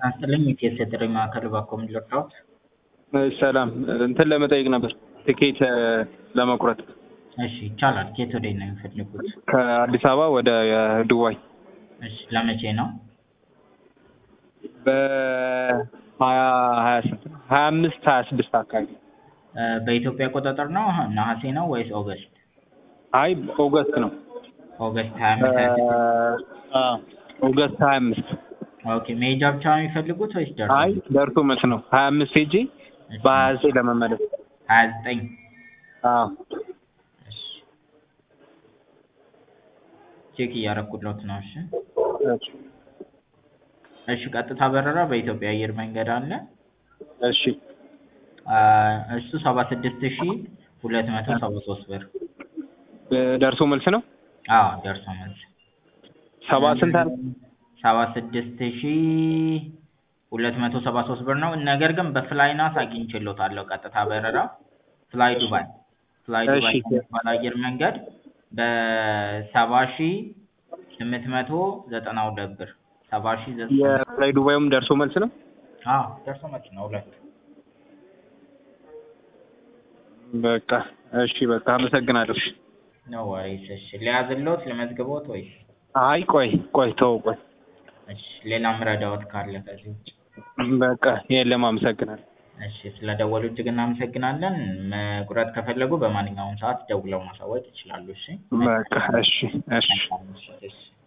ይስጥልኝ የኢቲኤስ የጥሪ ማዕከል እባክዎ ምን ልርዳዎት? ሰላም እንትን ለመጠየቅ ነበር ትኬት ለመቁረጥ እሺ ይቻላል። ከየት ወዴት ነው የሚፈልጉት? ከአዲስ አበባ ወደ ዱባይ እሺ ለመቼ ነው? በሀያ ሀያ ስንት ነው ሀያ አምስት ሀያ ስድስት አካባቢ እ በኢትዮጵያ አቆጣጠር ነው ነሐሴ ነው ወይስ ኦገስት? አይ ኦገስት ነው ኦገስት ሀያ አምስት ሀያ ስድስት አ ኦገስት ሀያ አምስት ኦኬ መሄጃ ብቻ ነው የሚፈልጉት ወይስ ደርሶ? አይ ደርሶ መልስ ነው ሀያ አምስት ሄጄ በሀያ ዘጠኝ ለመመለስ ሀያ ዘጠኝ አዎ እሺ ቼክ እያደረኩለት ነው። እሺ እሺ እሺ ቀጥታ በረራ በኢትዮጵያ አየር መንገድ አለ። እሺ አ እሱ ሰባ ስድስት ሺ ሁለት መቶ ሰባ ሶስት ብር ደርሶ መልስ ነው አዎ ደርሶ መልስ ሰባ ስንት አለ ሰባ ስድስት ሺ ሁለት መቶ ሰባ ሶስት ብር ነው። ነገር ግን በፍላይናስ አግኝቼልዎታለሁ ቀጥታ በረራ ፍላይ ዱባይ ፍላይ ዱባይ እሺ። የሚባል አየር መንገድ በሰባ ሺ ስምንት መቶ ዘጠና ሁለት ብር ሰባ ሺ ዘጠና የፍላይ ዱባይም ደርሶ መልስ ነው አዎ ደርሶ መልስ ነው ሁለት በቃ እሺ በቃ አመሰግናለሁ እሺ ኖ ወሪስ እሺ ሊያዝልዎት ልመዝግቦት ወይስ አይ ቆይ ቆይ ተው ቆይ እሺ ሌላ ምረዳዎት ካለ ከዚህ ውጭ በቃ የለም አመሰግናለሁ እሺ ስለደወሉ እጅግ እናመሰግናለን መቁረጥ ከፈለጉ በማንኛውም ሰዓት ደውለው ማሳወቅ ይችላሉ እሺ በቃ እሺ እሺ መልካም ምሽት እሺ